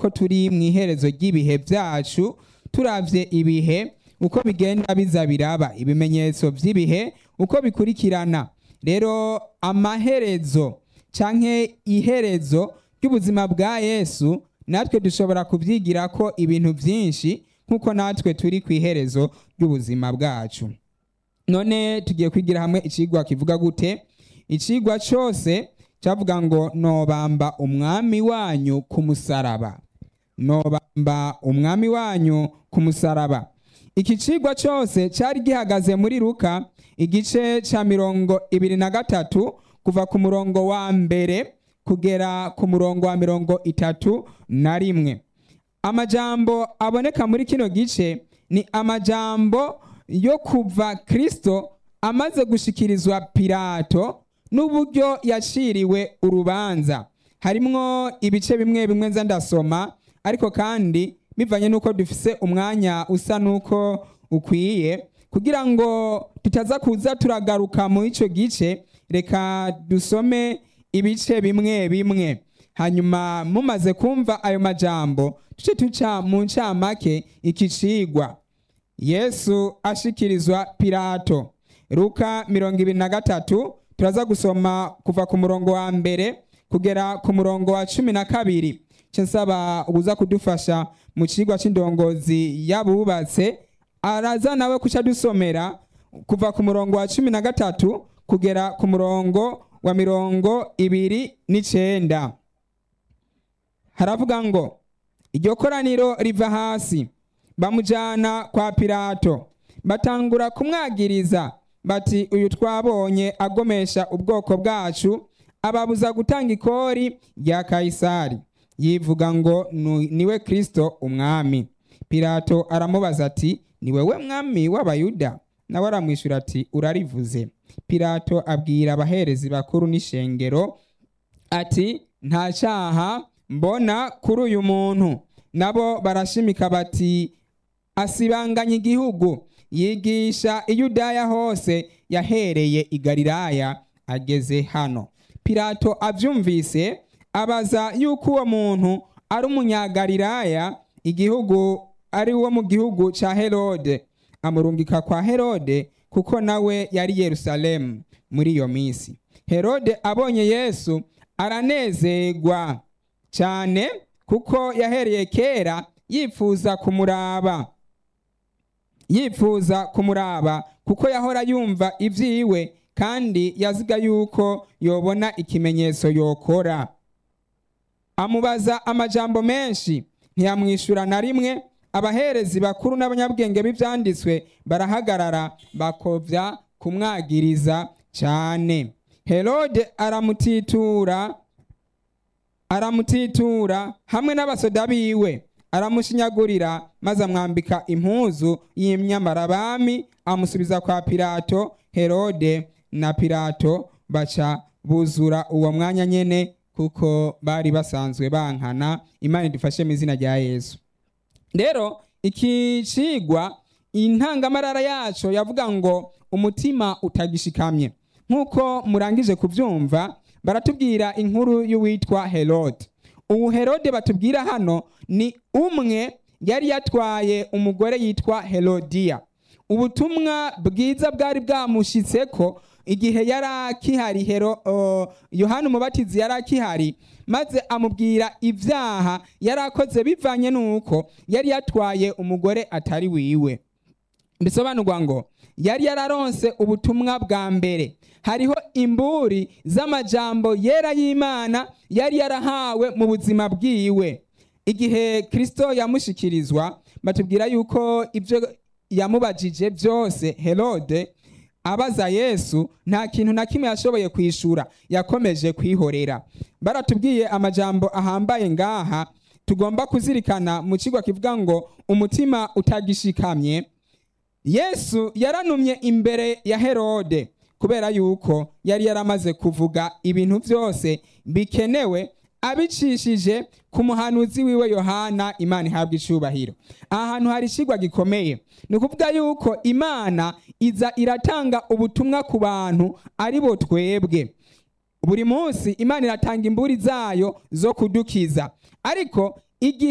ko turi mu iherezo ry'ibihe byacu turavye ibihe uko bigenda biza biraba ibimenyetso by'ibihe uko bikurikirana rero amaherezo canke iherezo ry'ubuzima bwa yesu natwe dushobora kubyigira ko ibintu byinshi nk'uko natwe turi ku iherezo ry'ubuzima bwacu none tugiye kwigira hamwe icigwa kivuga gute icigwa cyose cyavuga ngo nobamba umwami wanyu ku musaraba nobamba umwami wanyu ku musaraba iki cigwa cyose cyari gihagaze muri ruka igice cya mirongo ibiri na gatatu kuva ku murongo wa mbere kugera ku murongo wa mirongo itatu na rimwe amajambo aboneka muri kino gice ni amajambo yo kuva kristo amaze gushikirizwa pilato n'uburyo yaciriwe urubanza harimwo ibice bimwe bimwe nza ndasoma ariko kandi bivanye n'uko dufise umwanya usa n'uko ukwiye kugira ngo tutaza kuza turagaruka mu icyo gice reka dusome ibice bimwe bimwe hanyuma mumaze kumva ayo majambo tuce tuca mu ncamake iki cigwa yesu ashikirizwa pilato luka mirongo ibiri na gatatu turaza gusoma kuva ku murongo wa mbere kugera ku murongo wa cumi na kabiri nsaba ubuza kudufasha mu cigwa c'indongozi y'abubatse araza nawe kuca dusomera kuva ku murongo wa cumi na gatatu kugera ku murongo wa mirongo ibiri n'icenda haravuga ngo iryo koraniro riva hasi bamujyana kwa pilato batangura kumwagiriza bati uyu twabonye agomesha ubwoko bwacu ababuza gutanga ikori rya kayisari yivuga ngo niwe kirisito umwami pilato aramubaza ati ni wowe mwami w'abayuda nawe aramwishyura ati urarivuze pilato abwira abaherezi bakuru n'ishengero ati nta cyaha mbona kuri uyu muntu nabo barashimika bati asibanganya igihugu yigisha iyudaya hose yahereye i galilaya ageze hano pilato abyumvise abaza yuko uwo muntu ari umunyagalilaya igihugu ari uwo mu gihugu cya herode amurungika kwa herode kuko nawe yari yerusalemu muri iyo minsi herode abonye yesu aranezerwa cyane kuko yahereye kera yifuza kumuraba yifuza kumuraba kuko yahora yumva ibyiwe kandi yaziga yuko yobona ikimenyetso yokora amubaza amajambo menshi ntiyamwishyura na rimwe abaherezi bakuru n'abanyabwenge b'ibyanditswe barahagarara bakobya kumwagiriza cyane herode aramutitura aramutitura hamwe n'abasoda biwe aramushinyagurira maze amwambika impuzu y'imyamarabami amusubiza kwa pilato herode na pilato baca buzura uwo mwanya nyene kuko bari basanzwe bankana imana idufashe mu izina rya yesu rero iki cigwa intangamarara yaco yavuga ngo umutima utagishikamye nk'uko murangije kubyumva baratubwira inkuru y'uwitwa herode ubu herode batubwira hano ni umwe yari yatwaye umugore yitwa herodiya ubutumwa bwiza bwari bwamushyitse ko igihe yari akihari yohani umubatizi yari akihari maze amubwira ibyaha yari akoze bivanye n'uko yari yatwaye umugore atari wiwe bisobanurwa ngo yari yararonse ubutumwa bwa mbere hariho imburi z'amajambo yera y'imana yari yarahawe mu buzima bwiwe igihe kirisito yamushikirizwa batubwira yuko ibyo yamubajije byose herode abaza yesu nta kintu na kimwe yashoboye kwishura yakomeje kwihorera baratubwiye amajambo ahambaye ngaha tugomba kuzirikana mu kigo kivuga ngo umutima utagishikamye yesu yaranumye imbere ya herode kubera yuko yari yaramaze kuvuga ibintu byose bikenewe abicishije ku muhanuzi wiwe yohana imana ihabwa icubahiro aha hantu hari ikigwa gikomeye ni ukuvuga yuko imana iza iratanga ubutumwa ku bantu ari bo twebwe buri munsi imana iratanga imburi zayo zo kudukiza ariko igihe